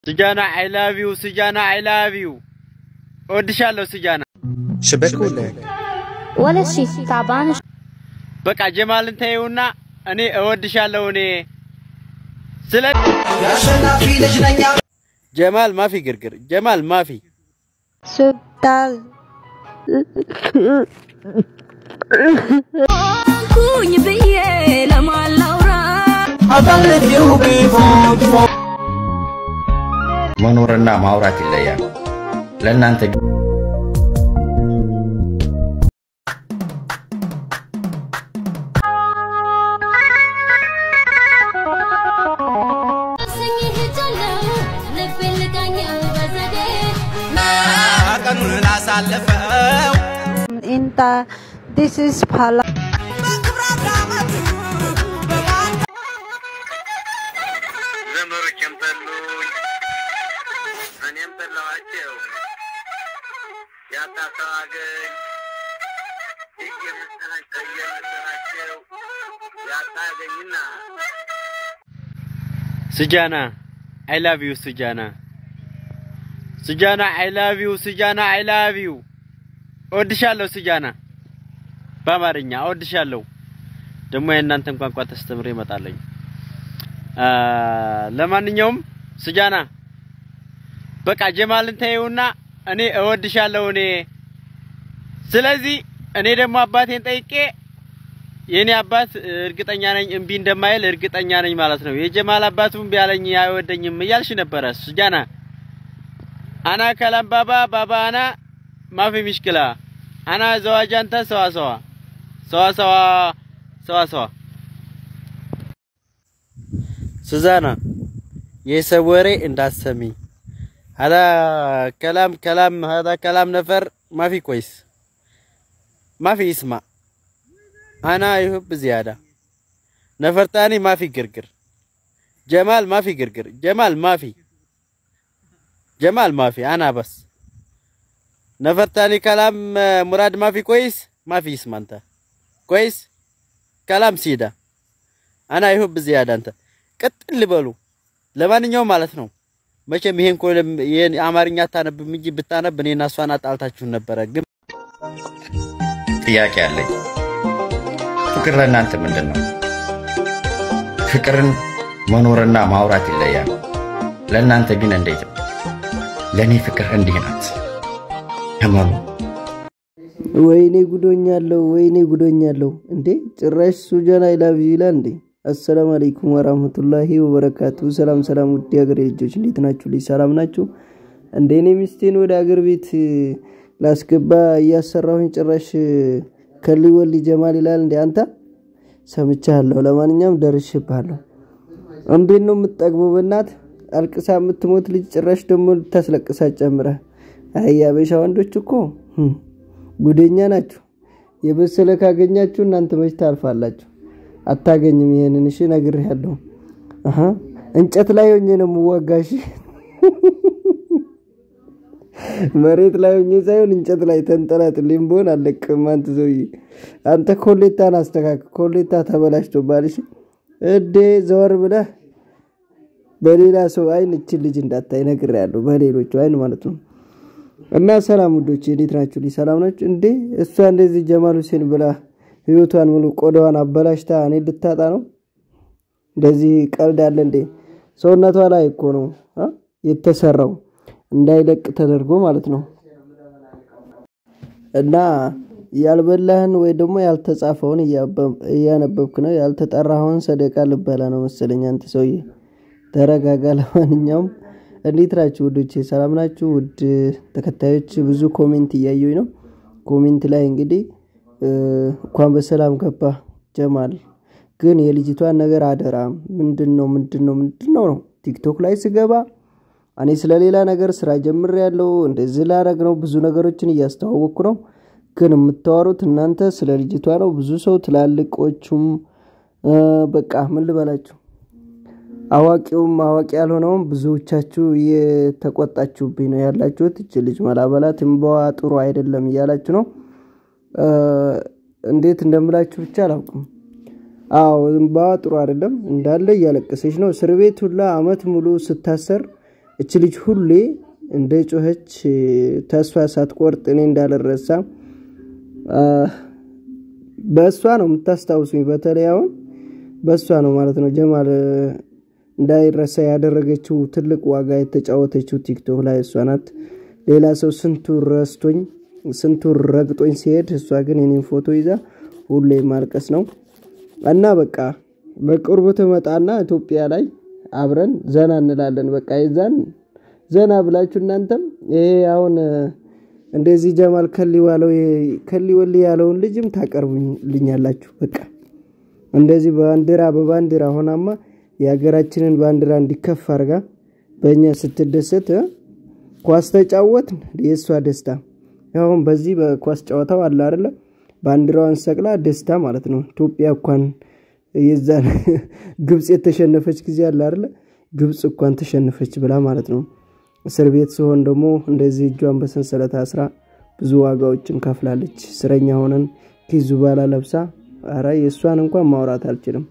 ስጃና አይ ላቭ ዩ ስጃና አይ ላቭ ዩ እወድሻለሁ ስጃና። شبكوا لك ولا شي تعبان በቃ ጀማልን ተይውና እኔ እወድሻለሁ እኔ ስለ ጀማል ማፊ ግርግር ጀማል ማፊ سبتال ኩኝ ብዬ ለማላውራ መኖርና ማውራት ይለያል። ለእናንተ ግን ቀኑን አሳልፈው انت this is pala ዘመዶቼም ጠሉኝ እኔም ጠላኋቸው። ያጣ ሰው አገኝ እየመሰላቸው እየመሰላቸው ያጣ አገኝና ስጃና አይ ላቭ ዩ ስጃና ስጃና አይ ላቭ ዩ ስጃና አይ ላቭ ዩ እወድሻለሁ ስጃና በአማርኛ እወድሻለሁ። ደግሞ የእናንተን ቋንቋ ተስተምሬ እመጣለሁ። አ፣ ለማንኛውም ስጃና በቃ ጀማልን ተይውና እኔ እወድሻለሁ እኔ ስለዚህ እኔ ደግሞ አባቴን ጠይቄ የኔ አባት እርግጠኛ ነኝ እምቢ እንደማይል እርግጠኛ ነኝ ማለት ነው። የጀማል አባቱ እምቢ አለኝ አይወደኝም እያልሽ ነበረ ስጃና። አና ከላም ባባ ባባ አና ማፊ ሚሽክላ አና ዘዋጃንተ ሰዋ ሰዋ ሰዋ ሰዋ ሰዋ ሰዋ ሱዛና የሰው ወሬ እንዳትሰሚ ሀዳ ከላም ከላም ሀዳ ከላም ነፈር ማፊ ኮይስ ማፊ ይስማ አና ይሁብ ዚያዳ ነፈርታኒ ማፊ ግርግር ጀማል ማፊ ግርግር ጀማል ማፊ ጀማል ማፊ አና በስ ነፈርታኒ ከላም ሙራድ ማፊ ኮይስ ማፊ ይስማ አንተ ኮይስ ከላም ሲዳ አና ይሁብ ዚያዳ አንተ ቀጥል በሉ። ለማንኛውም ማለት ነው መቼም ይሄን ኮለም ይሄን አማርኛ አታነብም እንጂ ብታነብ እኔና እሷን አጣልታችሁን ነበረ። ግን ጥያቄ አለኝ። ፍቅር ለእናንተ ምንድን ነው? ፍቅርን መኖርና ማውራት ይለያል። ለእናንተ ግን እንዴት ነው? ለእኔ ፍቅር እንዲህ ናት። እመኑ። ወይኔ ጉዶኛለሁ፣ ወይኔ ጉዶኛለሁ። እንዴ ጭራሽ ሱጃን አይ ላቭ ዩ ይላል እንዴ! አሰላሙ አለይኩም ወራህመቱላሂ ወበረካቱ። ሰላም ሰላም፣ ውድ የሀገሬ ልጆች እንዴት ናችሁ? ልጅ ሰላም ናችሁ? እንደ እኔ ሚስቴን ወደ አገር ቤት ላስገባ እያሰራሁኝ ጭራሽ ከሊ ወሊ ጀማል ይላል እንዴ! አንተ ሰምቻለሁ። ለማንኛውም ደርሼብሃለሁ። እንዴት ነው የምትጠግበው? በእናት አልቅሳ የምትሞት ልጅ ጭራሽ ደግሞ ልታስለቅሳ ጨምረህ። አይ አበሻ ወንዶች እኮ ህም፣ ጉደኛ ናችሁ። የበሰለ ካገኛችሁ እናንተ መች ታልፋላችሁ? አታገኝም። ይሄንን እሺ ነግሬሃለሁ። አሀ እንጨት ላይ ሆኜ ነው የምዋጋሽ። መሬት ላይ ሆኜ ሳይሆን እንጨት ላይ ተንጠላጥልኝ ብሆን አለቅም። አንተ ሰውዬ አንተ ኮሌታን አስተካክል። ኮሌታ ተበላሽቶብሃል። እሺ እዴ ዘወር ብለህ በሌላ ሰው አይን እችን ልጅ እንዳታይ ነግሬሃለሁ። በሌሎቹ አይን ማለት ነው። እና ሰላም ውዶች እንዴት ናችሁ? ልጅ ሰላም ናችሁ እንዴ? እሷ እንደዚህ ጀማል ሁሴን ብላ ህይወቷን ሙሉ ቆዳዋን አበላሽታ እኔ ልታጣ ነው? እንደዚህ ቀልድ አለ እንዴ? ሰውነቷ ላይ እኮ ነው አ? የተሰራው እንዳይለቅ ተደርጎ ማለት ነው። እና ያልበላህን ወይ ደግሞ ያልተጻፈውን እያበ- እያነበብክ ነው። ያልተጠራኸውን ሰደቃ ልበላ ነው መሰለኝ። አንተ ሰውዬ ተረጋጋ። ለማንኛውም እንዴት ናችሁ ውዶቼ? ሰላም ናችሁ? ውድ ተከታዮች ብዙ ኮሜንት እያየሁኝ ነው። ኮሜንት ላይ እንግዲህ እ፣ እንኳን በሰላም ገባ ጀማል፣ ግን የልጅቷን ነገር አደራ። ምንድን ነው ምንድን ነው ምንድን ነው ነው ቲክቶክ ላይ ስገባ እኔ ስለ ሌላ ነገር ስራ ጀምር ያለው እንደዚህ ላረግ ነው። ብዙ ነገሮችን እያስተዋወቅኩ ነው። ግን የምታወሩት እናንተ ስለ ልጅቷ ነው። ብዙ ሰው ትላልቆቹም እ፣ በቃ ምን ልበላችሁ አዋቂውም አዋቂ ያልሆነውም ብዙዎቻችሁ እየተቆጣችሁብኝ ነው ያላችሁት። እች ልጅ መላበላት እምባዋ ጥሩ አይደለም እያላችሁ ነው። እ፣ እንዴት እንደምላችሁ ብቻ አላውቅም። አዎ እምባዋ ጥሩ አይደለም እንዳለ እያለቀሰች ነው። እስር ቤት ሁላ አመት ሙሉ ስታሰር እች ልጅ ሁሌ እንደ ጮኸች ተስፋ ሳትቆርጥ እኔ እንዳልረሳ በእሷ ነው የምታስታውሱኝ። በተለይ አሁን በእሷ ነው ማለት ነው ጀማል እንዳይረሳ ያደረገችው ትልቅ ዋጋ የተጫወተችው ቲክቶክ ላይ እሷ ናት። ሌላ ሰው ስንቱ ረስቶኝ ስንቱ ረግጦኝ ሲሄድ፣ እሷ ግን የኔን ፎቶ ይዛ ሁሌ ማልቀስ ነው እና በቃ በቅርቡ ትመጣና ኢትዮጵያ ላይ አብረን ዘና እንላለን። በቃ የዛን ዘና ብላችሁ እናንተም ይሄ አሁን እንደዚህ ጀማል ከሊ ዋለው ከሊ ወሊ ያለውን ልጅም ታቀርቡልኛላችሁ። በቃ እንደዚህ ባንዲራ በባንዲራ ሆናማ የሀገራችንን ባንዲራ እንዲከፍ አርጋ በእኛ ስትደሰት ኳስ ተጫወትን የእሷ ደስታ ያሁን በዚህ በኳስ ጨዋታው አለ አይደለ ባንዲራዋን ሰቅላ ደስታ ማለት ነው። ኢትዮጵያ እንኳን የዛን ግብፅ የተሸነፈች ጊዜ አለ አይደለ ግብፅ እንኳን ተሸነፈች ብላ ማለት ነው። እስር ቤት ሲሆን ደግሞ እንደዚህ እጇን በሰንሰለት አስራ ብዙ ዋጋዎችን ከፍላለች። እስረኛ ሆነን ኪዙ ባላ ለብሳ አረ የእሷን እንኳን ማውራት አልችልም።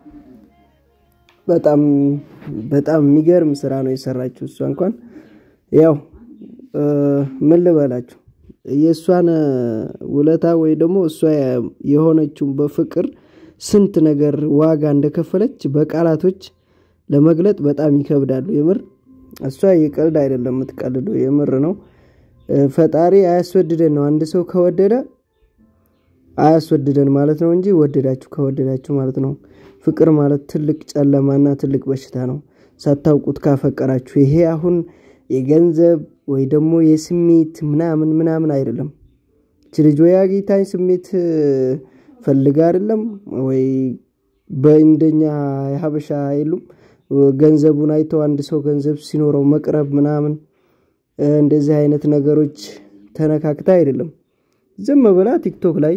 በጣም በጣም የሚገርም ስራ ነው የሰራችው። እሷ እንኳን ያው ምን ልበላችሁ የእሷን ውለታ ወይ ደግሞ እሷ የሆነችውን በፍቅር ስንት ነገር ዋጋ እንደከፈለች በቃላቶች ለመግለጥ በጣም ይከብዳሉ። የምር እሷ የቀልድ አይደለም የምትቀልደው፣ የምር ነው። ፈጣሪ አያስወድደን ነው። አንድ ሰው ከወደደ አያስወድደን ማለት ነው እንጂ ወደዳችሁ ከወደዳችሁ ማለት ነው። ፍቅር ማለት ትልቅ ጨለማና ትልቅ በሽታ ነው። ሳታውቁት ካፈቀራችሁ ይሄ አሁን የገንዘብ ወይ ደግሞ የስሜት ምናምን ምናምን አይደለም። እች ልጅ ወይ አግኝታኝ ስሜት ፈልጋ አይደለም ወይ በእንደኛ የሀበሻ የሉም ገንዘቡን አይተው አንድ ሰው ገንዘብ ሲኖረው መቅረብ ምናምን እንደዚህ አይነት ነገሮች ተነካክታ አይደለም። ዝም ብላ ቲክቶክ ላይ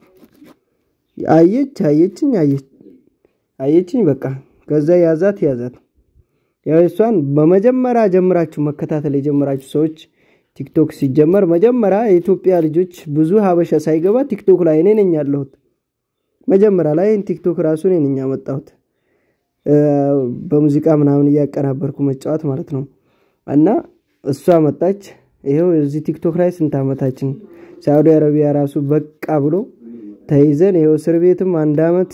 አየች አየችኝ አየች አየችኝ በቃ ከዛ ያዛት ያዛት። ያው እሷን በመጀመሪያ ጀምራችሁ መከታተል የጀመራችሁ ሰዎች ቲክቶክ ሲጀመር መጀመሪያ የኢትዮጵያ ልጆች ብዙ ሀበሻ ሳይገባ ቲክቶክ ላይ እኔ ነኝ ያለሁት። መጀመሪያ ላይ ቲክቶክ ራሱ እኔ ነኝ ያመጣሁት በሙዚቃ ምናምን እያቀናበርኩ መጫወት ማለት ነው። እና እሷ መጣች። ይኸው እዚህ ቲክቶክ ላይ ስንት ዓመታችን ሳዑዲ አረቢያ ራሱ በቃ ብሎ ተይዘን ይኸው እስር ቤትም አንድ ዓመት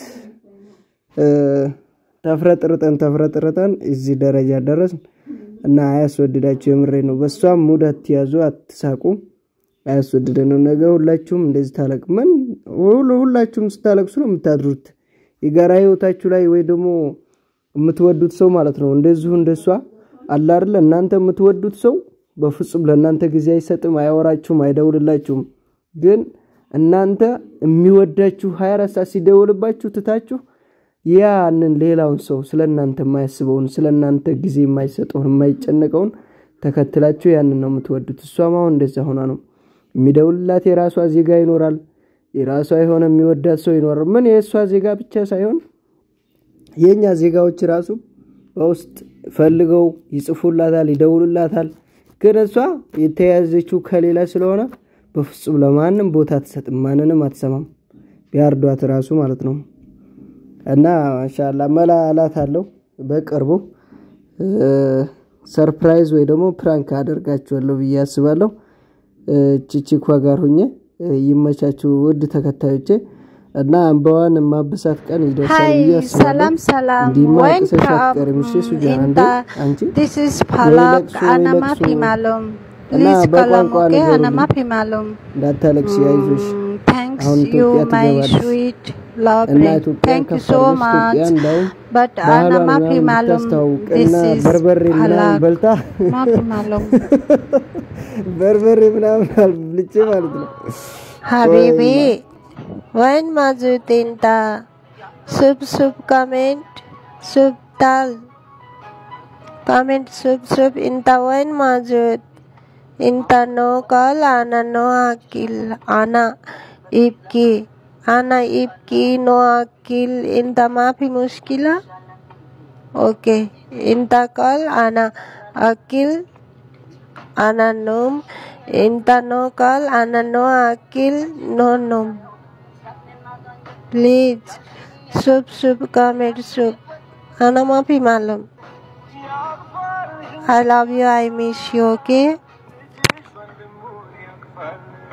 ተፍረጥርጠን ተፍረጥርጠን እዚህ ደረጃ ደረስን እና አያስወድዳችሁ። የምሬ ነው። በእሷም ሙድ አትያዙ፣ አትሳቁ። አያስወድደን ነው። ነገ ሁላችሁም እንደዚህ ታለቅ ምን ሁላችሁም ስታለቅሱ ነው የምታድሩት። የጋራ ህይወታችሁ ላይ ወይ ደግሞ የምትወዱት ሰው ማለት ነው እንደዚሁ እንደሷ አለ አይደለ እናንተ የምትወዱት ሰው በፍጹም ለእናንተ ጊዜ አይሰጥም፣ አያወራችሁም፣ አይደውልላችሁም። ግን እናንተ የሚወዳችሁ ሀያ አራት ሰዓት ሲደውልባችሁ ትታችሁ ያንን ሌላውን ሰው ስለ እናንተ የማያስበውን ስለ እናንተ ጊዜ የማይሰጠውን የማይጨነቀውን ተከትላችሁ ያንን ነው የምትወዱት። እሷም አሁን እንደዛ ሆና ነው የሚደውልላት። የራሷ ዜጋ ይኖራል፣ የራሷ የሆነ የሚወዳት ሰው ይኖራል። ምን የእሷ ዜጋ ብቻ ሳይሆን የእኛ ዜጋዎች ራሱ በውስጥ ፈልገው ይጽፉላታል፣ ይደውሉላታል። ግን እሷ የተያዘችው ከሌላ ስለሆነ በፍጹም ለማንም ቦታ አትሰጥም፣ ማንንም አትሰማም። ቢያርዷት ራሱ ማለት ነው። እና ማሻላ መላ አላት አለው በቅርቡ ሰርፕራይዝ ወይ ደግሞ ፕራንክ አደርጋችኋለሁ ብዬ አስባለሁ። ቺቺኳ ጋር ሁኜ ይመቻችሁ ውድ ተከታዮቼ እና አንበዋን ማበሳት ቀን ይደርሳል Hi, ብዬ አስባለሁ። salam salam. እንዲህማ አልቅሰሽ Welcome. አትቀሪም። እሺ ሱጃና እንዴ Inta, አንቺ this is Palak ለቅሶ ወይ Anama ለቅሶ Pimalum. እና Please በቋንቋ kalamuke ንገሩልኝ። Anama Pimalum. እንዳታለቅሽ አይዞሽ። Mm, Thanks አሁን you, ኢትዮጵያ my ትገባለች sweet እና lovely. ኢትዮጵያን Thank you ከፍ so አድርገሽ much. ኢትዮጵያ እንዳውም But ባህሏን Anama ምናምን Pimalum, ብታስተዋውቅ this እና is በርበሬ ምናምን Palak. በልታ Ma Pimalum. በርበሬ ምናምን አልብልቼ ማለት ነው። Habibi, when Majud Inta, sub sub comment, sub dal. Comment sub sub Inta when Majud. Inta no call, Ana no akil, Ana ibki. Ana ibki no akil, Inta mafi muskila. Okay, Inta call, Ana akil. Ana num, Inta no call, Ana no akil, no num. Please, sub sub comment sub. Ana mafi malum. I love you. I miss you. Okay.